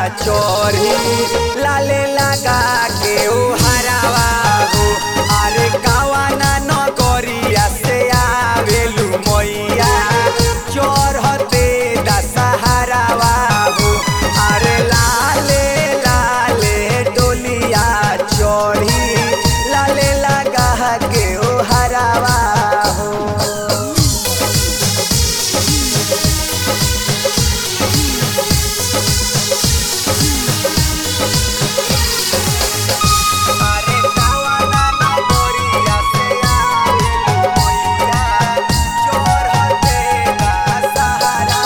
चोरी लाले लगा के ओ हरावा हो अरे कावाना नगरिया से आवेलू मैया चोरहते दशहरावा हो अरे लाले लाले डोलिया चोरी लाले लगा के ओ हरावा हो अरे कावाना नगरिया से आवेलू मैया चोरहते दशहरावा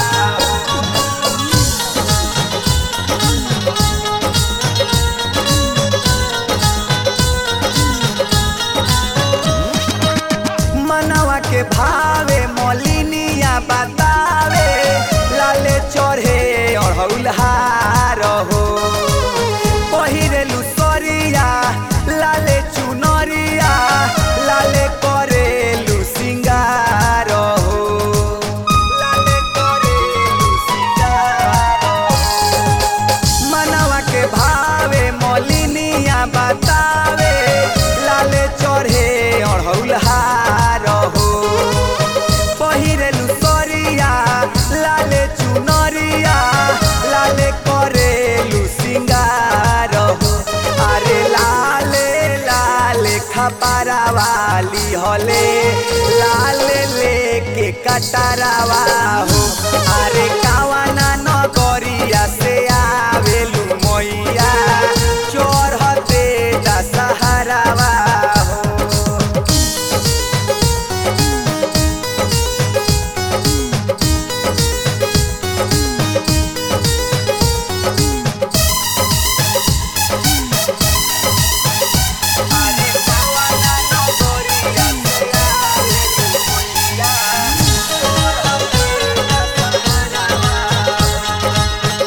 मनवा के भावे मलिनिया बतावे लाले चढ़े अढ़ौलहार हो पहिरेलु सरिया लाले चुनरिया लाले करेलु सिंगार हो लाले करेलु सिंगार हो। मनवा के भावे मलिनिया बतावे लाले चढ़े अढ़ौलहार हो पहिरेलु सरिया लाले चुनरिया लाले करेलु सिंगार हो अरे लाले लाले खपारा वाली हले लाले लेके कटरावा हो अरे कावाना नगरिया से आवेलू मैया चोरहते दशहरावा हो अरे कावाना नगरिया से आवेलू मैया चोरहते दशहरावा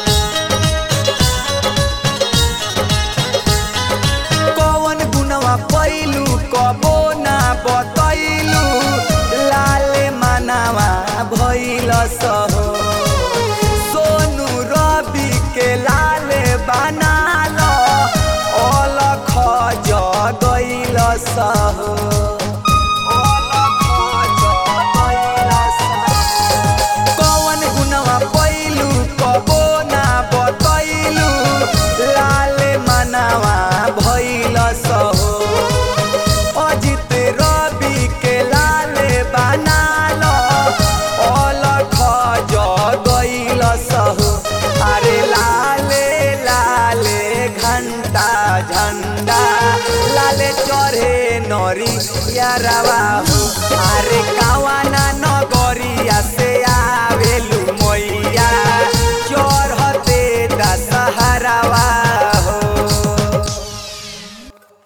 कौन गुनवा पैलू कबो ना बतैलू लाले मानावा भैल सहो सोनू रवि के लाले बनाल अलख जगैल सहो अलख जगैल सहो कौन गुनवा पैलू कबो ना बतैलू लाले मनावा भैल सहो अजित रवि के लाले बनाल अलख जगैल सहो अरे लाले लाले घंटा झंडा लाले चढ़े नरी यारावा हो अरे कावाना नगरिया से